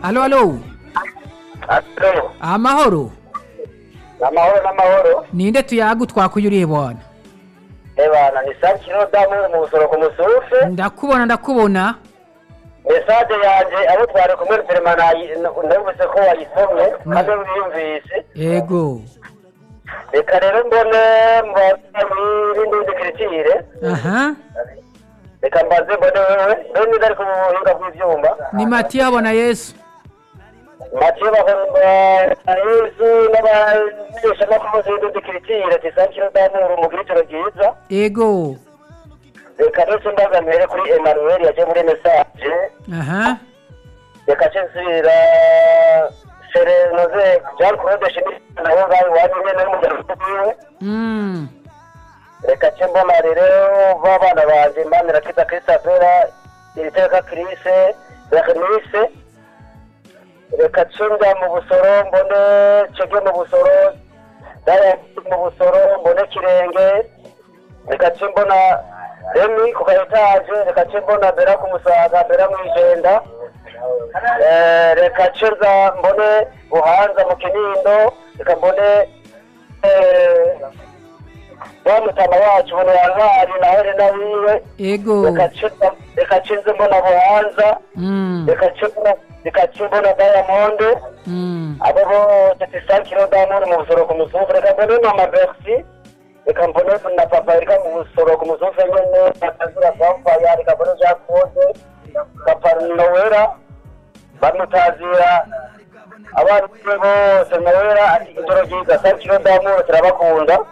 Aló, aló. Aló, Amahoro. amahoro n'amahoro Ninde tuyagutwa kuyuriye bwana? ebana ni sake kino damu uri mu busoro ku musurufe Ndakubona ndakubona. mesaje yanjye abo twari kumwe perima nayi- n- numvise ko wayisomye kandi wiyumvise Yego. reka rero mbone mbaze n'ibindi bikurikire Aha. reka mbaze mbone wewe mbone niba ari ku buhinga bw'ibyuma Ni Matiya bona Yesu. make bakarizu n'abamenyesha makumaze bikurikire ati sake kino damu uri umukirikiro bwiza Yego. reka ndetse mbaza mbere kuri emanuweli yaje muri mesaje Aha. reka nce nsubira serenoze jean claude shimisa nawe ngaho iwanyu nyine n'umuryango wiwe Mm. reka nce mbona rero b'abana banjye mbanira kita christopher iri teka kirise regnise reka nce njya mu busoro mbone cege mu busoro diamond mu busoro mbone kirenge reka nce mbona remi ku ka etaje reka nce mbona bera ku musaga bera mu ijenda Eh, reka nce nza mbone buhanza mu kinindo reka mbone eh, wa mutama wacu ubu ntihangari nawe rero wiwe Yego. reka nce mbona buhanza Mm. reka nce mbona- reka nce mbona diamond Mm. abo bose tisakiro diamond mu busoro ku musufu reka mbone mama berisi reka mbone na papa reka mu busoro ku musufu nyine bakazura vampaya reka mbone jean claude papa nowera bamutazira abana be bose nowera ati indoro ryiza sakiro diamond turabakunda